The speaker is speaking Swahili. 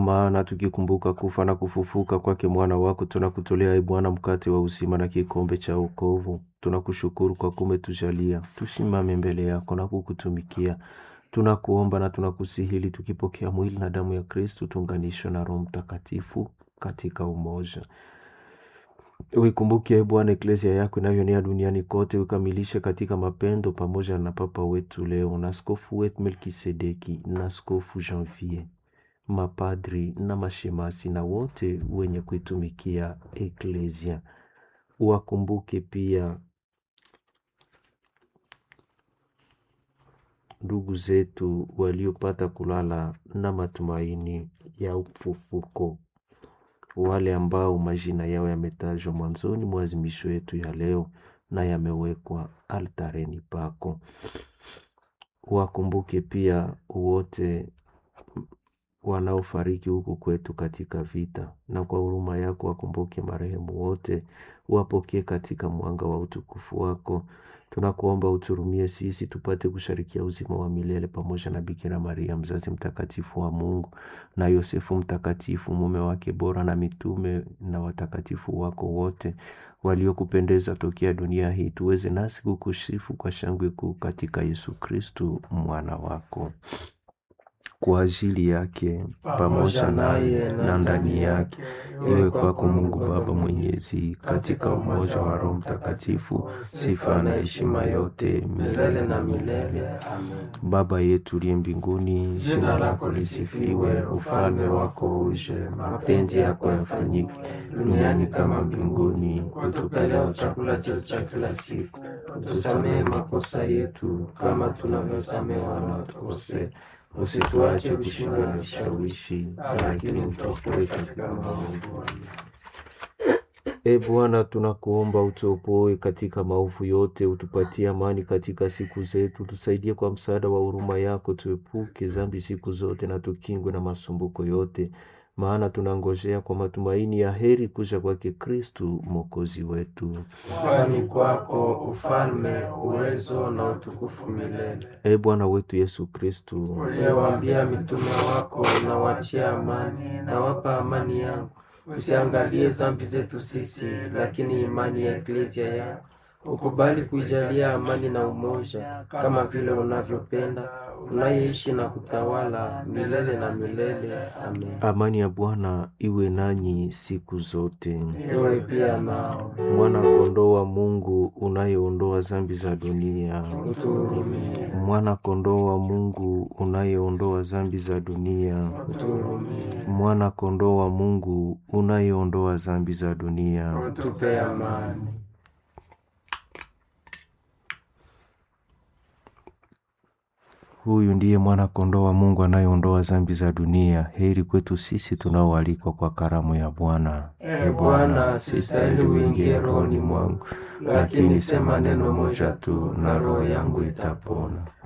maana tukikumbuka kufa na kufufuka kwake mwana wako, tunakutolea e Bwana mkate wa uzima na kikombe cha wokovu. Tunakushukuru kwa kumetujalia tusimame mbele yako na kukutumikia. Tunakuomba na tunakusihili tukipokea mwili na damu ya Kristu, tuunganishwe na Roho Mtakatifu katika umoja. Uikumbuke e Bwana eklesia yako inayoenea duniani kote, ukamilishe katika mapendo, pamoja na Papa wetu leo na askofu wetu Melkisedeki na askofu Janvier, mapadri na mashemasi na wote wenye kuitumikia eklesia. Uwakumbuke pia ndugu zetu waliopata kulala na matumaini ya ufufuko, wale ambao majina yao yametajwa mwanzoni mwa azimisho yetu ya leo na yamewekwa altareni pako. Wakumbuke pia wote wanaofariki huku kwetu katika vita, na kwa huruma yako wakumbuke marehemu wote, wapokee katika mwanga wa utukufu wako. Tunakuomba uturumie sisi tupate kusharikia uzima wa milele pamoja na Bikira Maria mzazi mtakatifu wa Mungu na Yosefu mtakatifu mume wake bora na mitume na watakatifu wako wote waliokupendeza tokea dunia hii, tuweze nasi kukusifu kwa shangwe kuu katika Yesu Kristu mwana wako kwa ajili yake pamoja naye na ndani yake, iwe kwako Mungu Baba Mwenyezi, katika umoja wa Roho Mtakatifu, sifa na heshima yote milele na milele. Amen. Baba yetu uliye mbinguni, jina lako lisifiwe, ufalme wako uje, mapenzi yako yafanyike duniani kama mbinguni. Utupe leo chakula chetu cha kila siku, utusamehe makosa yetu kama tunavyosamehe wanaotukosea usituache kushindwa na vishawishi, lakini utuokoe katika maovu. E Bwana, tunakuomba utuopoe katika maovu yote, utupatie amani katika siku zetu, tusaidie kwa msaada wa huruma yako, tuepuke dhambi siku zote na tukingwe na masumbuko yote, maana tunangojea kwa matumaini ya heri kuja kwake Kristu mwokozi wetu. Kwani kwako ufalme, uwezo na utukufu milele. E Bwana wetu Yesu Kristu, Uliyewaambia mitume wako, nawachia amani, nawapa amani yangu, usiangalie dhambi zetu sisi, lakini imani ya eklesia yako. Ukubali kuijalia amani na umoja, kama vile unavyopenda, unayeishi na kutawala milele na milele. Amen. amani ya Bwana iwe nanyi siku zote. Iwe pia nao Mwana kondoo wa Mungu unayeondoa dhambi za dunia, utuhurumie, mwana kondoo wa Mungu unayeondoa dhambi za dunia, utuhurumie, mwana kondoo wa Mungu unayeondoa dhambi za dunia. utupe amani. Huyu ndiye mwana kondoo wa Mungu anayeondoa dhambi za dunia. Heri kwetu sisi tunaoalikwa kwa karamu ya Bwana. E Bwana, sistahili uingie rohoni mwangu, lakini sema neno moja tu na roho yangu itapona.